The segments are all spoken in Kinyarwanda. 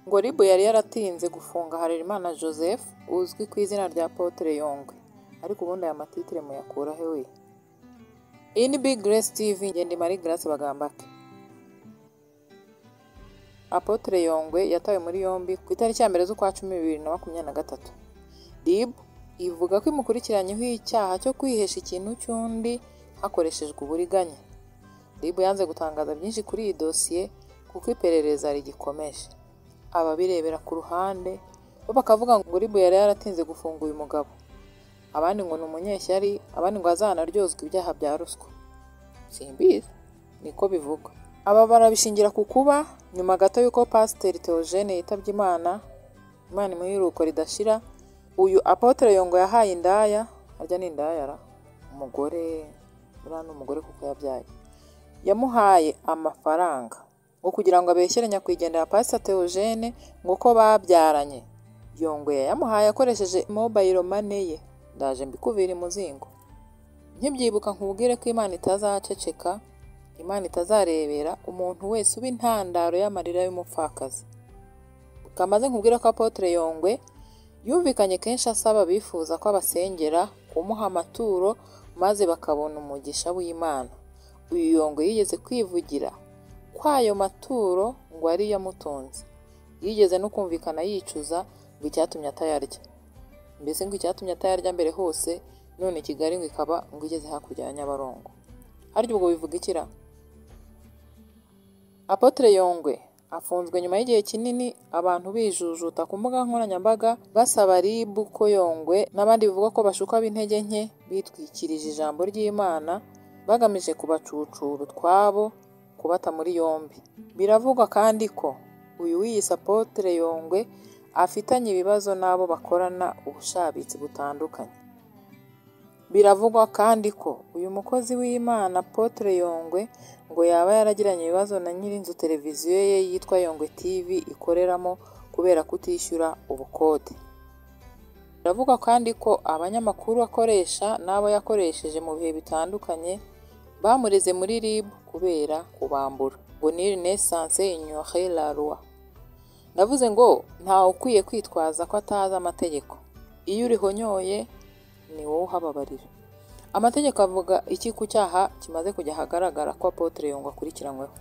ngo RIB yari yaratinze gufunga Harerimana Joseph uzwi ku izina rya Apotre Yongwe ariko ubundi aya matitire muyakura he we In Big Grace TV ngende Marie Grace Bagambake Apotre Yongwe yatawe muri yombi ku itariki ya mbere z'ukwa cumi bibiri na makumyabiri na gatatu RIB ivuga ko imukurikiranyeho icyaha cyo kwihesha ikintu cy'undi hakoreshejwe uburiganya RIB yanze gutangaza byinshi kuri iyi dosiye kuko iperereza rigikomeje ababirebera ku ruhande bo bakavuga ngo RIB yari yaratinze gufunga uyu mugabo abandi ngo ni umunyeshyari abandi ngo azanaryozwa ibyaha bya ruswa simbizi niko bivugwa aba barabishingira ku kuba nyuma gato y'uko pasiteri Theogene yitabye imana imana imuhiruko ridashira uyu apotre yongo yahaye indaya harya ni indaya ra umugore buriya ni umugore kuko yabyaye yamuhaye amafaranga ngo kugira ngo abeshyere nyakwigendera pasiteri Theogene ngo ko babyaranye yongwe yamuhaye akoresheje mobayiro mane ye ndaje mbikubira imuzingo nkibyibuka nkubwire ko imana itazaceceka imana itazarebera umuntu wese uba intandaro y'amarira y'umupfakazi kamaze nkubwira ko apotre yongwe yumvikanye kenshi asaba abifuza ko abasengera kumuha amaturo maze bakabona umugisha w'imana uyu yongwe yigeze kwivugira ko ayo maturo ngo ari yo amutunze yigeze no kumvikana yicuza ngo icyatumye atayarya mbese ngo icyatumye atayarya mbere hose none kigali ngo ikaba ngo igeze hakurya ya nyabarongo harya ubwo bivuga ikira apotre yongwe afunzwe nyuma y'igihe kinini abantu bijujuta ku mbuga nkoranyambaga basaba ribu ko yongwe n'abandi bivugwa ko bashuka b'intege nke bitwikirije ijambo ry'imana bagamije kubacucura utwabo kubata muri yombi biravugwa kandi ko uyu wiyise apotre yongwe afitanye ibibazo n'abo bakorana ubushabitsi butandukanye biravugwa kandi ko uyu mukozi w'imana apotre yongwe ngo yaba yaragiranye ibibazo na nyirinzu televiziyo ye yitwa yongwe tv ikoreramo kubera kutishyura ubukode biravugwa kandi ko abanyamakuru akoresha n'abo yakoresheje mu bihe bitandukanye bamureze muri rib kubera kubambura ngo ni renaissance ignorer la loi ndavuze ngo ntawe ukwiye kwitwaza ko atazi amategeko iyo urihonyoye ni wowe uhababarira amategeko avuga iki ku cyaha kimaze kujya ahagaragara ko apotre yongwa akurikiranyweho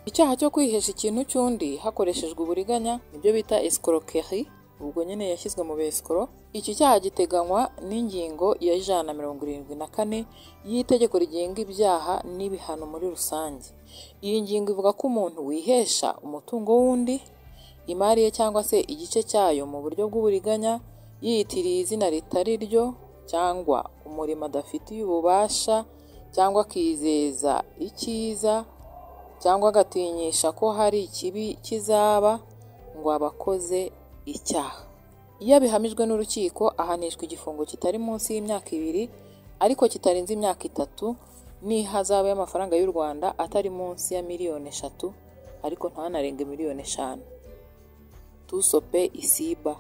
icyaha cyo kwihesha ikintu cy'undi hakoreshejwe uburiganya nibyo bita escroquerie ubwo nyine yashyizwe mu besikoro iki cyaha giteganywa n'ingingo ya ijana na mirongo irindwi na kane y'itegeko rigenga ibyaha n'ibihano muri rusange iyi ngingo ivuga ko umuntu wihesha umutungo w'undi imari ye cyangwa se igice cyayo mu buryo bw'uburiganya yiyitiriye izina ritari ryo cyangwa umurimo adafitiye ububasha cyangwa akizeza icyiza cyangwa agatinyisha ko hari ikibi kizaba ngo abakoze icyaha iyo abihamijwe n'urukiko ahanishwa igifungo kitari munsi y'imyaka ibiri ariko kitarenze imyaka itatu n'ihazabu y'amafaranga y'u rwanda atari munsi ya miliyoni eshatu ariko ntanarenge miliyoni eshanu tusope isiba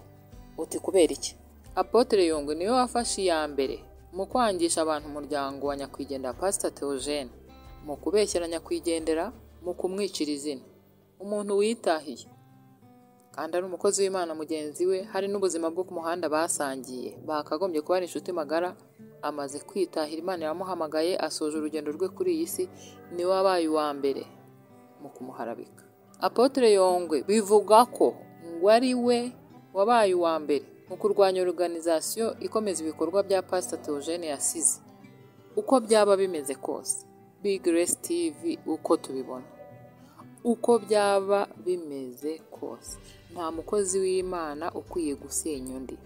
uti kubera iki apotre yongwe niwe wafashe iya mbere mu kwangisha abantu umuryango wa nyakwigendera pasita teogene mu kubeshyera nyakwigendera mu kumwicira izina umuntu witahiye kandi ari umukozi w'imana mugenzi we hari n'ubuzima bwo ku muhanda basangiye bakagombye kuba ari inshuti magara amaze kwitahira imana yamuhamagaye asoje urugendo rwe kuri iyi si niwe wabaye uwa mbere mu kumuharabika apotre yongwe bivugwa ko ngo ari we wabaye uwa mbere mu kurwanya organizasiyo ikomeza ibikorwa bya pasita teogene yasize uko byaba bimeze kose big grace tv uko tubibona uko byaba bimeze kose nta mukozi w'imana ukwiye gusenya undi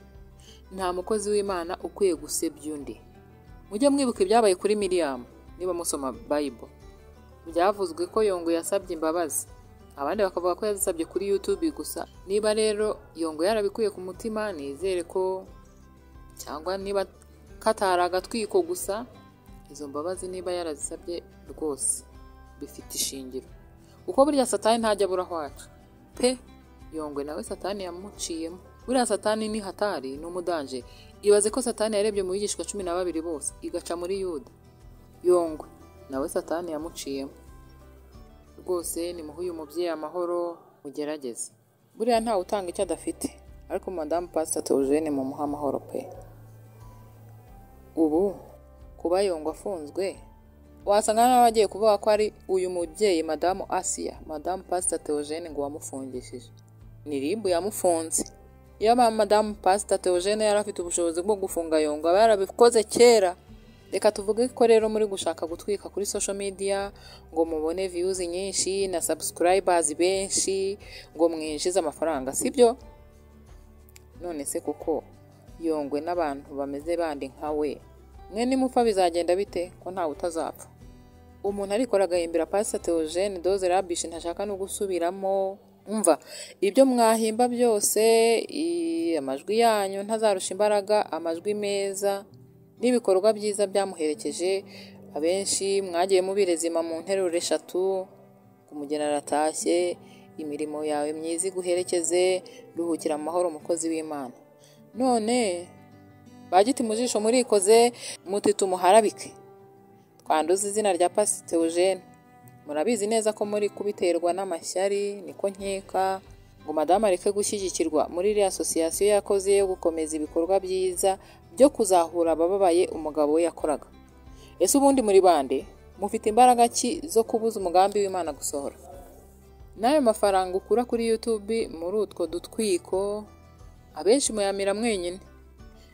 nta mukozi w'imana ukwiye gusebya undi mujye mwibuka ibyabaye kuri miriyamu niba musoma bayibo byavuzwe ko yongo yasabye imbabazi abandi bakavuga ko yazisabye kuri YouTube gusa niba rero yongo yarabikuye ku mutima nizere ko cyangwa niba katari agatwiko gusa izo mbabazi niba yarazisabye rwose bifite ishingiro kuko burya satani ntajya abura aho aca pe yongwe nawe satani yamuciyemo buriya satani ni hatari ni umudanje ibaze ko satani yarebye mu bigishwa cumi na babiri bose igaca muri yuda yongwe nawe satani yamuciyemo rwose nimuhe uyu mubyeyi amahoro mugerageze buriya ntawe utanga icyo adafite ariko madamu pasita teogene mu amahoro pe ubu kuba yongwa afunzwe wasanga n'abagiye kuvuga ko ari uyu mubyeyi madamu asiya madamu pasita teogene ngo wamufungishije ni ribu yamufunze iyo madamu pasita teogene yari afite ubushobozi bwo gufunga yongwa aba yarabikoze kera reka tuvuge ko rero muri gushaka gutwika kuri social media ngo mubone views nyinshi na subscribers benshi ngo mwinjize amafaranga sibyo none se kuko yongwe n'abantu bameze bandi nka we mwe nimupfa bizagenda bite ko ntawe utazapfa umuntu arikora agahimbira pasita teogene doze rabishi ntashaka no gusubiramo umva ibyo mwahimba byose i- amajwi yanyu ntazarusha imbaraga amajwi meza n'ibikorwa byiza byamuherekeje abenshi mwagiye mubirezima mu nteruro eshatu kumugena aratashye imirimo yawe myiza iguherekeze ruhukira mu mahoro umukozi w'imana none bagiti mu jisho murikoze muti tumuharabike twanduza izina rya pasitewujene murabizi neza ko muri kubiterwa n'amashyari niko nkeka ngo madamu areke gushyigikirwa muri iriya asosiyasiyo yakoze yo gukomeza ibikorwa byiza byo kuzahura abababaye umugabo we yakoraga ese ubundi muri bande mufite imbaraga ki zo kubuza umugambi w'imana gusohora n'ayo mafaranga ukura kuri YouTube muri utwo dutwiko abenshi muyamira mwenyine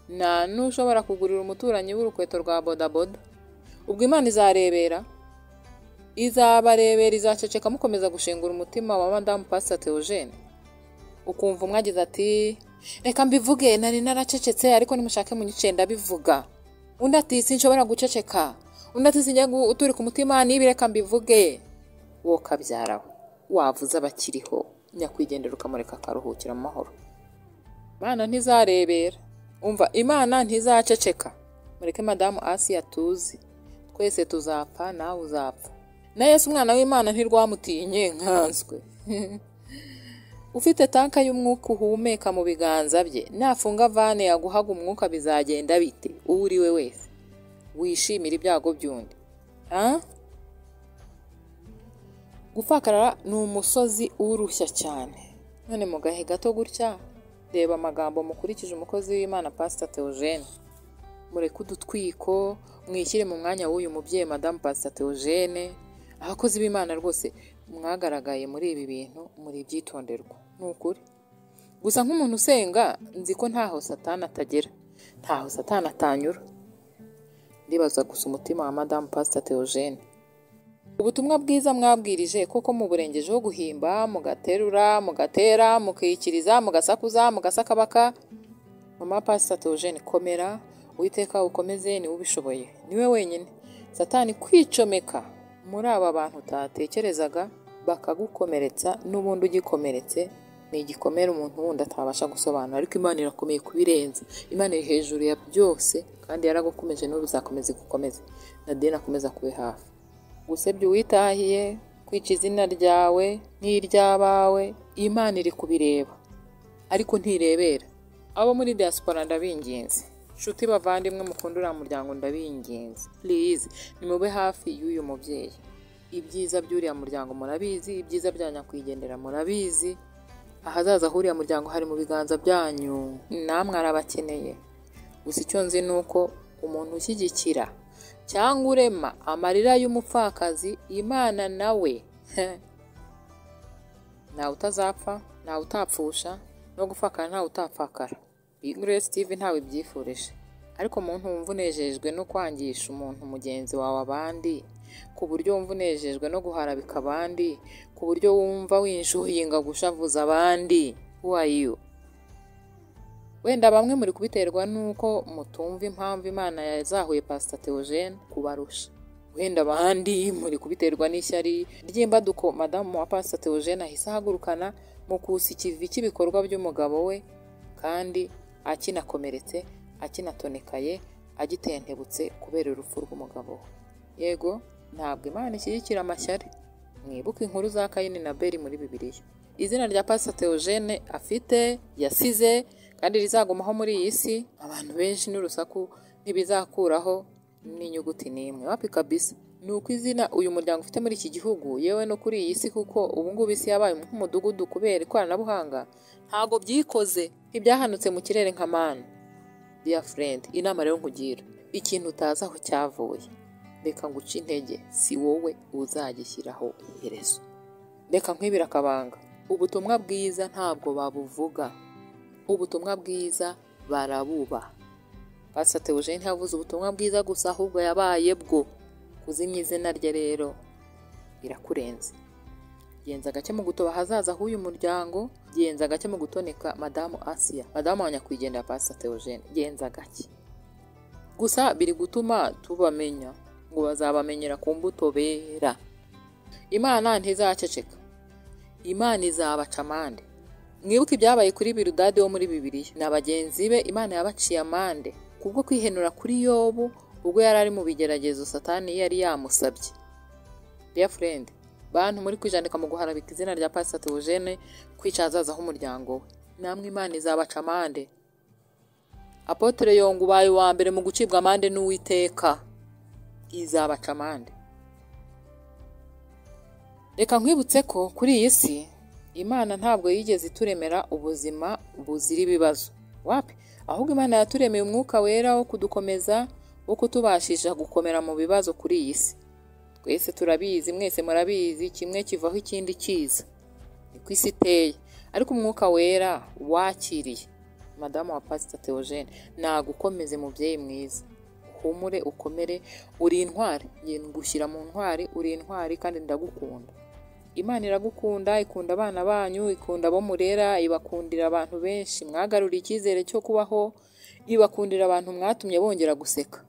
nta n'ushobora kugurira umuturanyi w'urukweto rwa bodaboda ubwo imana izarebera izabarebera izaceceka mukomeza gushengura umutima wa madamu pasita teogene ukumva umwe agize ati reka mbivuge nari naracecetse ariko nimushake munyice ndabivuga undi ati sinshobora guceceka undi ati sinjya guturika umutima nibi reka mbivuge wo kabyarawe wavuze abakiriho nyakwigendera ukamureka akaruhukira mu mahoro imana ntizarebera umva imana ntizaceceka mureke madamu asi yatuzi twese tuzapfa nawe uzapfa na yesu umwana w'imana ntirwamutinye nkanswe ufite tanka y'umwuka uhumeka mu biganza bye nafunga vane yaguhaga umwuka bizagenda bite uwo uri we wese wishimira ibyago by'undi Ah? gufakarara ni umusozi urushya cyane none mu gahe gato gutya reba amagambo mukurikije umukozi w'imana pasita teogene mureke udutwiko mwishyire mu mwanya w'uyu mubyeyi madamu pasita teogene abakozi b'imana rwose mwagaragaye muri ibi bintu muri ibyitonderwa ni ukuri gusa nk'umuntu usenga nzi ko ntaho satana atagera ntaho satana atanyura ndibaza gusa umutima wa madamu pasita teogene ubutumwa bwiza mwabwirije koko muburengejeho guhimba mugaterura mugatera mukiyikiriza mugasakuza mugasakabaka mama pasita teogene komera uwiteka ukomeze niwe ubishoboye niwe wenyine satani kwicomeka muri aba bantu utatekerezaga bakagukomeretsa n'ubundi ugikomeretse ni igikomere umuntu wundi atabasha gusobanura ariko imana irakomeye kubirenza imana iri hejuru ya byose kandi yaragukomeje n'ubu bizakomeza igukomeze na deni akomeza kube hafi gusebya uwitahiye kwica izina ryawe n'iry'abawe imana iri kubireba ariko ntirebera abo muri diaspora ndabinginze nshuti bavandimwe mukunda uriya muryango ndabinginze please nimube hafi y'uyu mubyeyi ibyiza by'uriya muryango murabizi ibyiza bya nyakwigendera murabizi ahazaza h'uriya muryango hari mu biganza byanyu namwe arabakeneye gusa icyo nzi ni uko umuntu ushyigikira cyangwa urema amarira y'umupfakazi imana nawe ntawe utazapfa ntawe utapfusha no gupfakara ntawe utapfakara biguresi tivi ntawe ibyifurije ariko umuntu wumva unejejwe no kwangisha umuntu mugenzi wawe abandi ku buryo wumva unejejwe no guharabika abandi ku buryo wumva winjuyinga gushavuza abandi who are you wenda bamwe muri kubiterwa n'uko mutumva impamvu imana yazahuye pasita teogene kubarusha wenda abandi muri kubiterwa n'ishyari ry'imbaduko madamu wa pasita teogene ahise ahagurukana mu kusa ikivi cy'ibikorwa by'umugabo we kandi akinakomeretse akinatonekaye agitentebutse kubera urupfu rw'umugabo we yego ntabwo imana ishyigikira amashyari mwibuke inkuru za kayini na beri muri bibiliya izina rya pasita teogene afite yasize kandi rizagumaho muri iyi si abantu benshi n'urusaku ntibizakuraho n'inyuguti n'imwe wapi kabisa ni uko izina uyu muryango ufite muri iki gihugu yewe no kuri iyi si kuko ubu ngubu isi yabaye nk'umudugudu kubera ikoranabuhanga ntabwo byikoze ntibyahanutse mu kirere nka mani dear friend inama rero nkugira ikintu utazi aho cyavuye reka nguce intege si wowe uzagishyiraho iherezo reka nkwibira akabanga ubutumwa bwiza ntabwo babuvuga ubutumwa bwiza barabuba pasate Eugene ntiyavuze ubutumwa bwiza gusa ahubwo yabaye bwo kuzimya izina rye rero birakurenze genza agake mu gutoba ahazaza h'uyu muryango genza agake mu gutoneka madamu asiya madamu wa nyakwigendera pasate Eugene genza agake gusa biri gutuma tubamenya ngo bazabamenyera ku mbuto bera imana ntizaceceka imana izabaca amande mwibuke ibyabaye kuri birudade wo muri bibiri na bagenzi be imana yabaciye amande kubwo kwihenura kuri yobu ubwo yari ari mu bigeragezo satani yari yamusabye dear friend bantu muri kwijandika mu guharabika izina rya pasitati eugene kwica ahazaza h'umuryango we namwe imana izabaca amande apotere yonga ubaye uwa mbere mu gucibwa amande n'uwiteka izabaca amande reka nkwibutse ko kuri iyi si imana ntabwo yigeze ituremera ubuzima buzira ibibazo wapi ahubwo imana yaturemeye umwuka wera wo kudukomeza wo kutubashisha gukomera mu bibazo kuri iyi si twese turabizi mwese murabizi kimwe kivaho ikindi kiza niko isi iteye ariko umwuka wera wakiriye madamu wa pasita teogene nagukomeze mubyeyi mwiza uhumure ukomere uri intwari ngushyira mu ntwari uri intwari kandi ndagukunda imana iragukunda ikunda abana banyu ikunda abo murera ibakundira abantu benshi mwagaruriye icyizere cyo kubaho ibakundira abantu mwatumye bongera guseka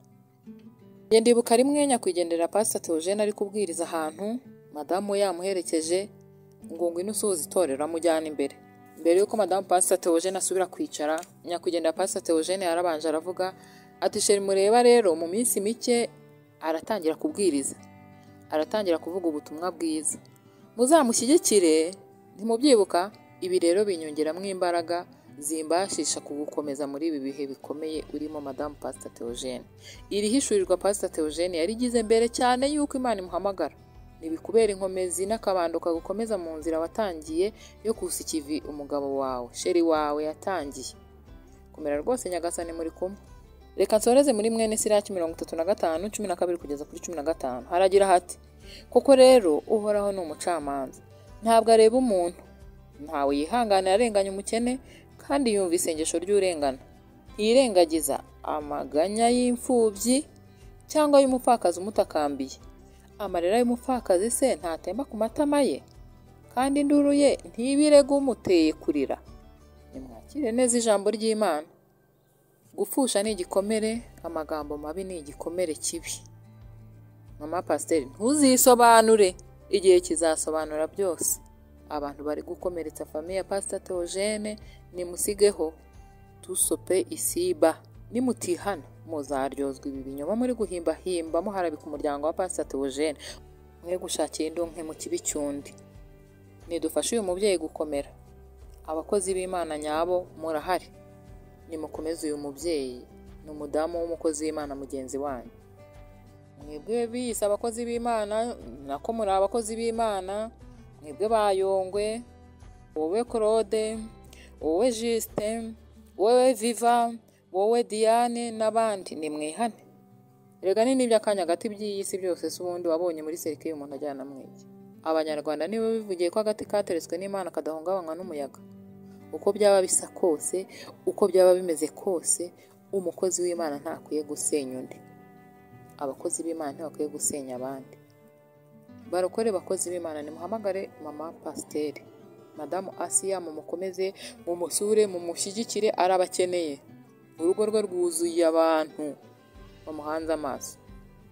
ndibuka rimwe nyakwigendera pasita teogene ari kubwiriza ahantu madamu yamuherekeje ngo ngwino usuhuza itorero amujyane imbere mbere y'uko madamu pasita teogene asubira kwicara nyakwigendera pasita teogene yarabanje aravuga ati sheri mureba rero mu minsi mike aratangira kubwiriza aratangira kuvuga ubutumwa bwiza muzamushyigikire ntimubyibuka ibi rero binyongeramo imbaraga zimbashisha kugukomeza muri ibi bihe bikomeye urimo madamu pasita teogene iri hishurirwa pasita teogene yarigize mbere cyane y'uko imana imuhamagara ntibikubera inkomezi n'akabando kagukomeza mu nzira watangiye yo kusa ikivi umugabo wawe sheri wawe yatangiye komera rwose nyagasane muri kumwe reka nsoreze muri mwene siraki mirongo itatu na gatanu cumi na kabiri kugeza kuri cumi na gatanu haragira hati koko rero uhoraho ni umucamanza ntabwo areba umuntu ntawe yihangana yarenganya umukene kandi yumva isengesho ry'urengana ntiyirengagiza amaganya y'imfubyi cyangwa y'umupfakazi umutakambiye amarira y'umupfakazi se ntatemba ku matama ye kandi induru ye ntibirega umuteye kurira nimwakire neza ijambo ry'imana gupfusha ni igikomere amagambo mabi ni igikomere kibi mama pasiteri ntuzisobanure igihe kizasobanura byose abantu bari gukomeretsa famiye ya pasita teogene nimusigeho tusope isiba nimutihana muzaryozwa ibi binyoma muri guhimbahimba muharabika umuryango wa pasita teogene mwe gushakira indonke mu kibi cyundi nidufashe uyu mubyeyi gukomera abakozi b'imana nyabo murahari nimukomeze uyu mubyeyi ni umudamu w'umukozi w'imana mugenzi wanyu mwebwe biyise abakozi b'imana nako muri abakozi b'imana mwebwe bayongwe wowe claude wowe jisite wowe viva wowe diane n'abandi ni mwihane rega ni n'iby'akanya gati by'iyi si byose si ubundi wabonye muri serike y'umuntu ajyana mwege abanyarwanda nibo bivugiye ko agati kateretswe n'imana kadahungabanywa n'umuyaga uko byaba bisa kose uko byaba bimeze kose umukozi w'imana ntakwiye gusenya undi abakozi b'imana ntibakwiye gusenya abandi barokore abakozi b'imana nimuhamagare mama pasiteri madamu asiya mumukomeze mumusure mumushyigikire arabakeneye urugo rwe rwuzuye abantu bamuhanze amaso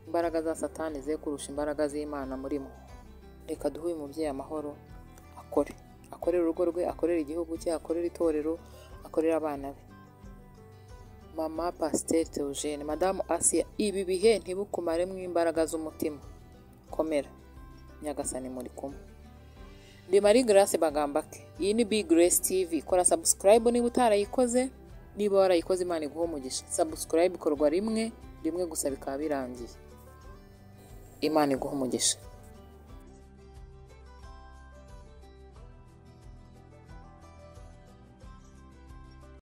imbaraga za satani ze kurusha imbaraga z'imana murimo reka duhe uyu mubyeyi amahoro akore akorera urugo rwe akorera igihugu cye akorera itorero akorera abana be mama pasiteri teogene madamu asiya ibi bihe ntibukumaremo imbaraga z'umutima komera nyagasani muri kumwe ndi marie grace bagambake iyi ni big grace tv kora sabusikarayibu niba utarayikoze niba warayikoze imana iguha umugisha sabusikarayibu ikorwa rimwe rimwe gusa bikaba birangiye imana iguha umugisha